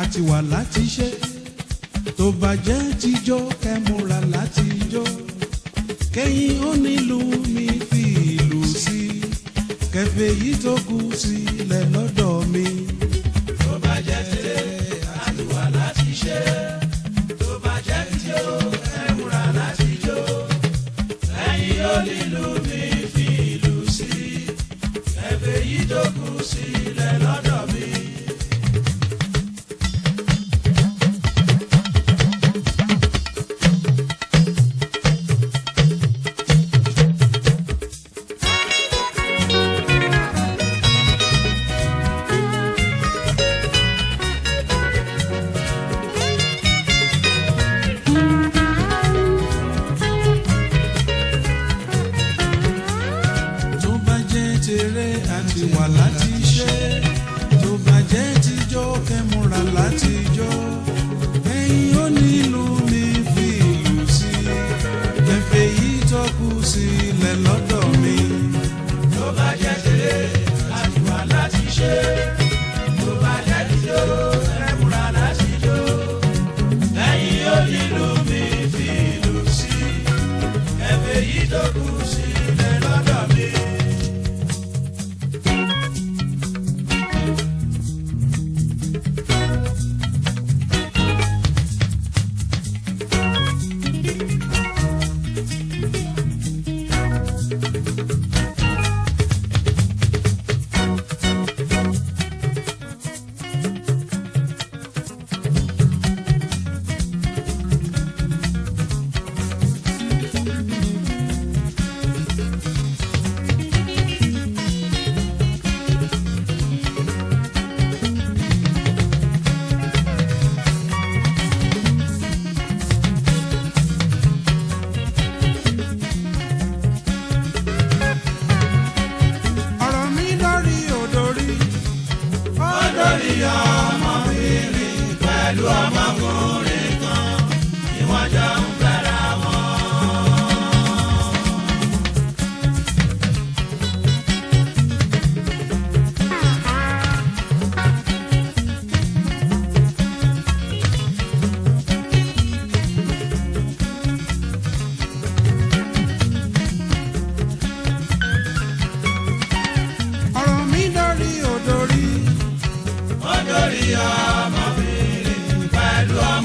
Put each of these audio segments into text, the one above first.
àti wà láti ṣe tó bá jẹ́ tíjọ́ kẹ́múra láti jó kẹ́yìn onílù mi fi ìlú sí kẹfẹ́ yìí tó kù sílẹ̀ lọ́dọ̀ mi. tó bá jẹ́ tèrè àti wà láti ṣe tó bá jẹ́ tíjó ẹ̀múra láti jó ẹ̀yin onílù mi fi ìlú sí ẹ̀fẹ̀ yìí tó kù sílẹ̀ lọ́dọ̀ mi. tó bá jẹ́ tèrè àti wà láti ṣe tó bá jẹ́ tíjọ́ kẹ́múra láti jó ẹ̀yin onílù mi fi ìlú sí kẹfẹ́ yìí tó kù sílẹ̀ lọ́dọ̀ mi. tó bá jẹ́ tèrè àti wà láti ṣe tó bá jẹ́ tíjó ẹ̀múra láti jó ẹ̀yin onílù mi fi ìlú sí ẹ̀fẹ̀ yìí tó kù sílẹ̀ lọ́dọ̀ mi. ọ̀rọ̀ mi lórí òdòrí Olórí ọmọbìnrin pẹ̀lú ọmọkùnrin kan ni wọ́n jọ ń fẹ́ra wọn. ọ̀rọ̀ mi lórí òdòrí Olórí ọmọbìnrin pẹ̀lú ọmọkùnrin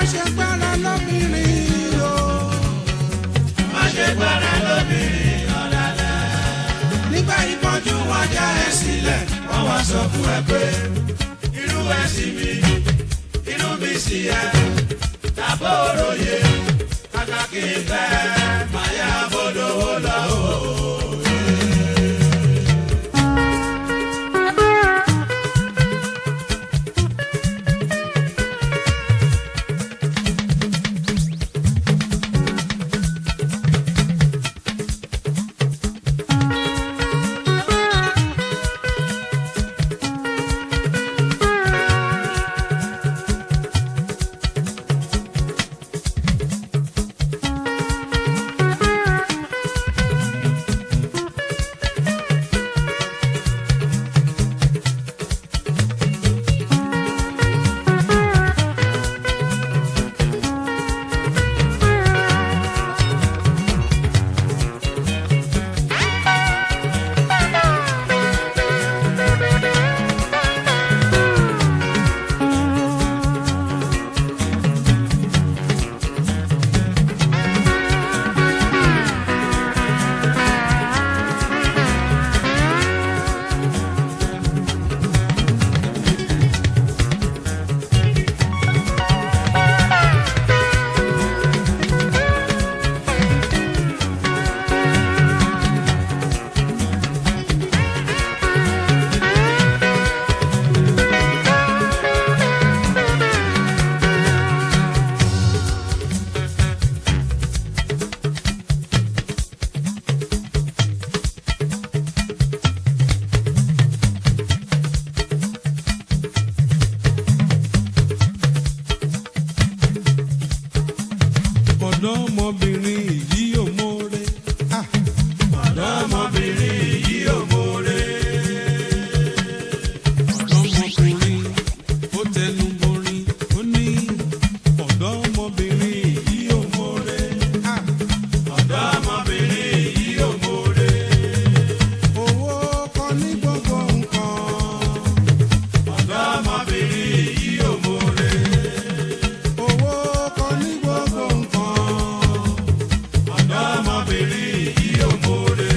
ṣe gbára lóbìnrin o. má ṣe gbára lóbìnrin ọ̀dàlẹ̀. nígbà ìpọ́njú wọn já ẹ sílẹ̀ wọ́n wá sọ fún ẹ pé irú ẹ sí mi inú mi sì yẹ tàbó òròyè kàkà kí n fẹ́ máa yá bọ́dọ̀wọ́ lọ o. ọ̀dọ́mọbìnrin yìí ò mórè. Ah, ọ̀dọ́mọbìnrin yìí ò mórè. ọ̀dọ́mọkùnrin ó tẹnu borin ó ní ọ̀dọ́mọbìnrin yìí ò mórè. Ah, ọ̀dọ́mọbìnrin yìí ò mórè. owó kọ́ ní gbogbo nǹkan. ọ̀dọ́mọbìnrin yìí ò mórè. owó kọ́ ní gbogbo nǹkan. ọ̀dọ́mọbìnrin yìí ò mórè.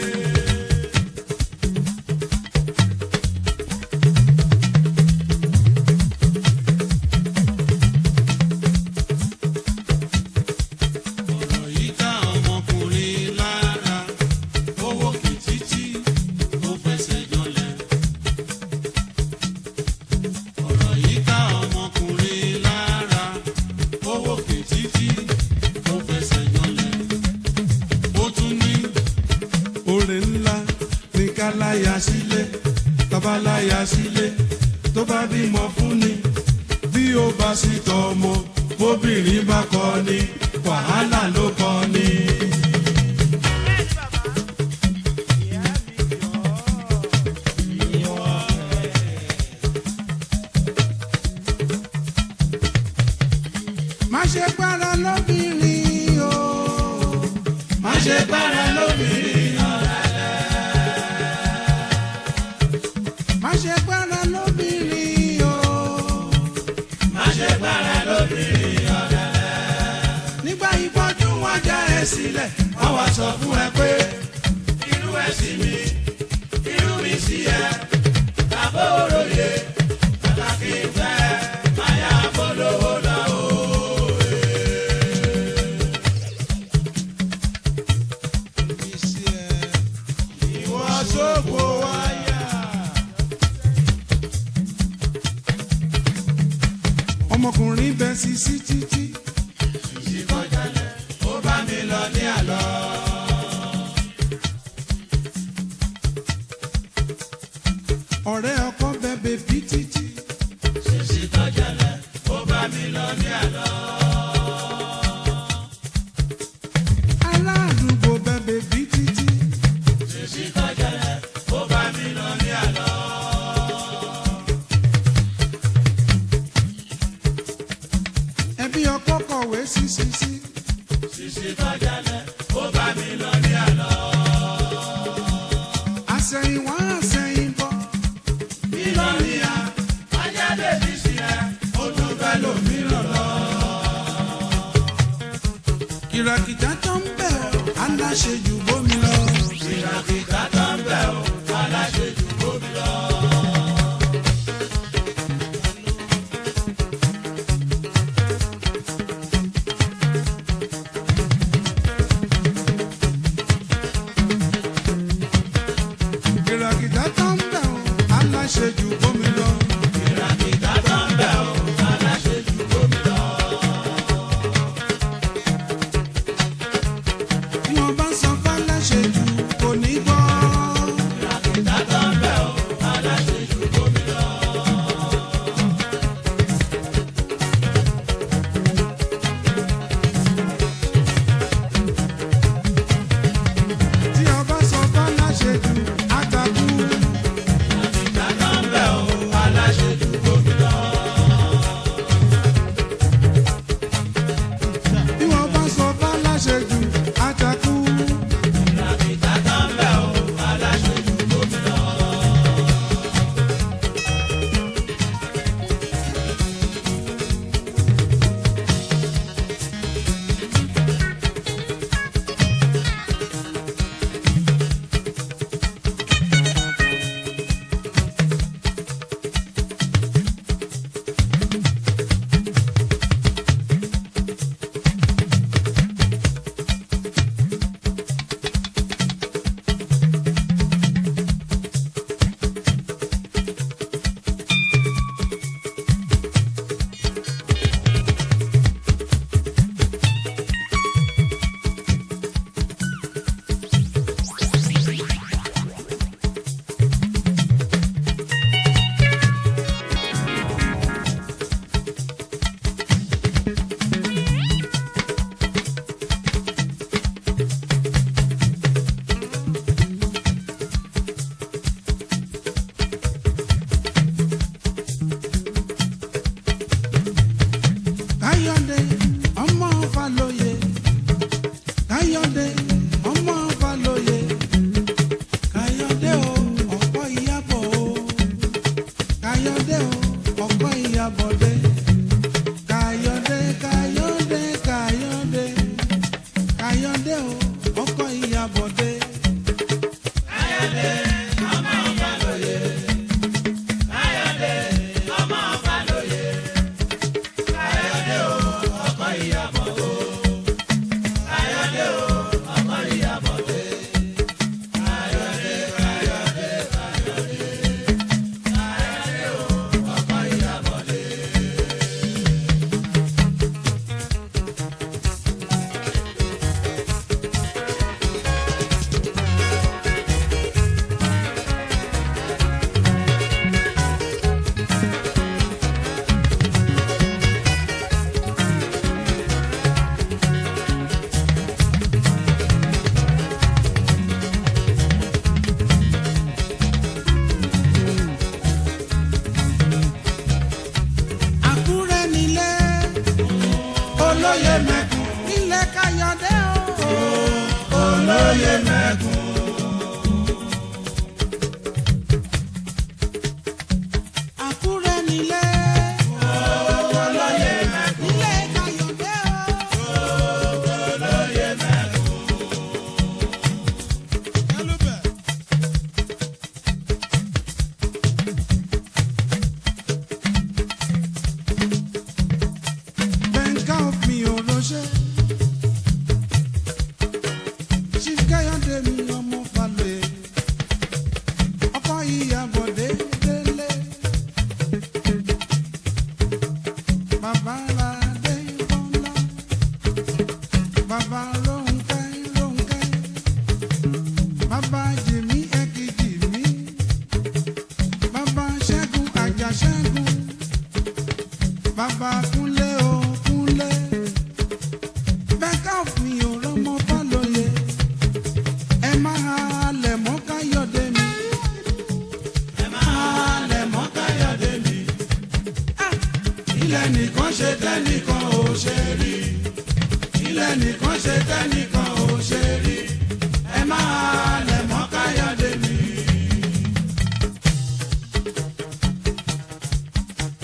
ọ̀rọ̀ yìí ká ọmọkùnrin lára owó kìtìtì ó fẹsẹ̀ jọlẹ̀. ọ̀rọ̀ yìí ká ọmọkùnrin lára owó kìtìtì ó fẹsẹ̀ jọlẹ̀. ó tún ní oore ńlá ní ká láya sílé tọ́ba láya sílé tó bá bímọ fún ni bí ó bá sì tọ́ ọmọ bóbìnrin bá kọ́ ni wàhálà ló kọ́ ni. má ṣe gbára lóbìnrin o. má ṣe gbára lóbìnrin má ṣe gbára lóbìnrin o. má ṣe gbára lóbìnrin nígbà ìpọ́njú wọn já ẹ sílẹ̀. wọ́n wá sọ fún ẹ pé irú ẹ sí mi irú mi sí ẹ tàbó òròyè pàtàkì ìfẹ́ máa yá polówó lọ o. ìwọ sóko wáyà. ọmọkùnrin bẹ sí sí títí. ìkọjálẹ̀ ó bá mi lọ ní àlọ́. ọ̀rẹ́ ọkọ bẹ bèbí títí. ṣèṣì kọjálẹ̀ ó bá mi lọ ní àlọ́. aládùúgbò bẹ bèbí títí. ṣèṣì kọjálẹ̀ ó bá mi lọ ní àlọ́. ẹbí ọkọ kọ̀wé sí sí sí. ṣèṣì kọjálẹ̀ ó bá mi lọ ní àlọ́. àsẹ̀yìnwá àsẹ̀yìnbọ̀. mílíọ̀nìyà ajáde fi sí ẹ ó tún fẹ́ lòmíràn lọ. ìràkìtà tó ń bẹ̀ ọ́ aláṣejù bómi lọ. ìràkìtà tó ń bẹ̀ ọ́ aláṣejù bómi lọ. ìràkìtà tó ń bẹ̀ ọ́ aláṣejù bómi lọ. ìràkìtà tó ń bẹ̀ ọ́ aláṣejù bómi lọ. bí wọ́n bá sọ fáláṣejù kò ní gbọ́. ìràkìtà tó ń bẹ̀ ọ́ aláṣejù bómi lọ. tí wọ́n bá sọ fáláṣejù àtàkù. ìràkìtà tó ń bẹ̀ ọ́ aláṣejù bómi lọ. bí wọ́n bá sọ fáláṣejù àtàkù. ìràkìtà tó ń bẹ̀ ọ́ aláṣejù bómi lọ. káyọ̀dé ọmọ falóye káyọ̀dé ọmọ falóye káyọ̀dé o ọ̀pọ̀ ìyàbọ̀ o káyọ̀dé o ọ̀pọ̀ ìyàbọ̀dé káyọ̀dé káyọ̀dé káyọ̀dé káyọ̀dé o ọ̀pọ̀ ìyàbọ̀dé. Àkúrẹ́ nílé olóyè mẹ́kùn nílé káyọ̀dé o. olóyè mẹ́kùn. Àkúrẹ́ nílé olóyè mẹ́kùn. nílé káyọ̀dé o. olóyè mẹ́kùn. Bẹ́ńkà mi ò ránṣẹ́. Chief Káyọ̀dé mi ọmọ Falẹ̀. Ọkọ ìyàbọ̀dé délé. Bàbá Ládé Bọ́lá. Bàbá Rónkẹ́ Rónkẹ́. Bàbá Jìmí Ẹ̀kìjì mi. Bàbá Ṣẹ́gun Àjà Ṣẹ́gun. Bàbá Kúnlé o Kúnlé. Bẹ́ńkà mi ò rọ́mọ Fálóye. Ẹ máa halẹ̀ mọ́ Káyọ̀dé mi. ẹ máa lẹ̀ mọ́ káyọ̀dé mi. ilẹ̀ nìkan ṣe tẹ́nìkan ò ṣe rí. ilẹ̀ nìkan ṣe tẹ́nìkan ò ṣe rí. ẹ máa lẹ̀ mọ́ káyọ̀dé mi.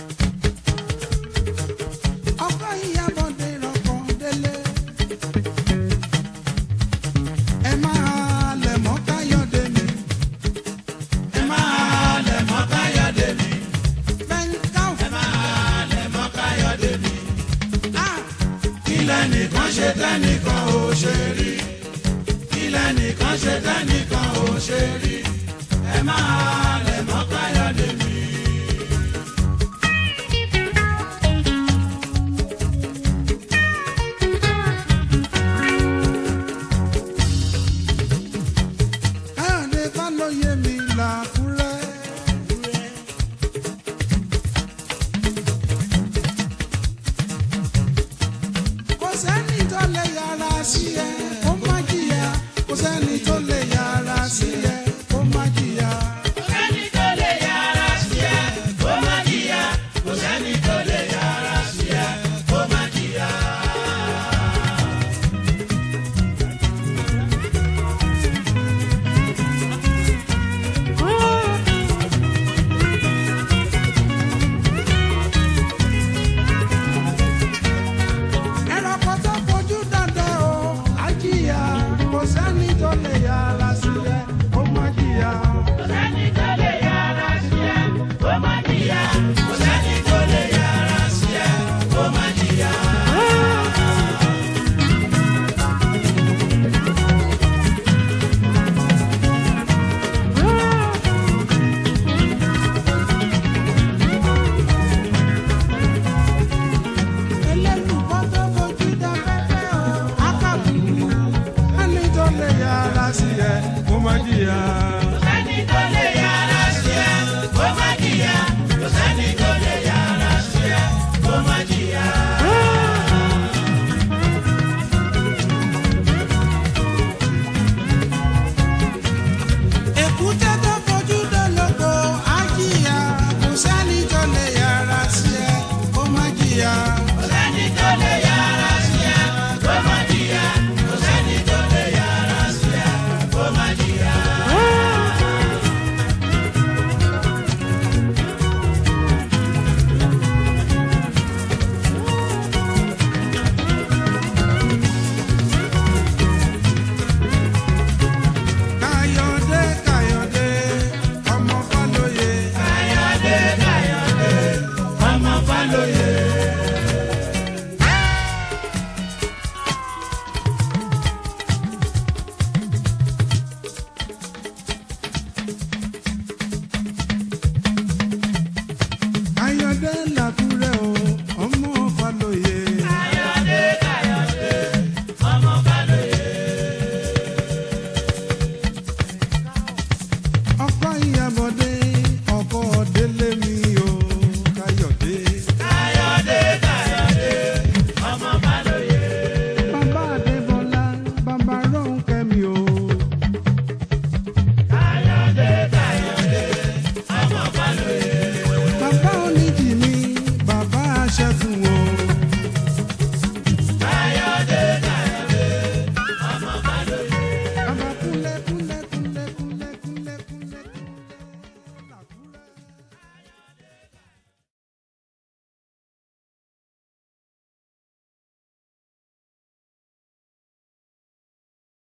Ọkọ ìyàbọ̀dé rọ̀kọ̀ délé. lẹ́nìkan ṣe tẹ́nìkan ò ṣe rí kí lẹ́nìkan ṣe tẹ́nìkan ò ṣe rí ẹ máa lẹ̀ mọ́ káyọ̀dé mi. káyọ̀dé bá lóye mi làkúrẹ́. kò sẹ́ni tó lè yára sí ẹ.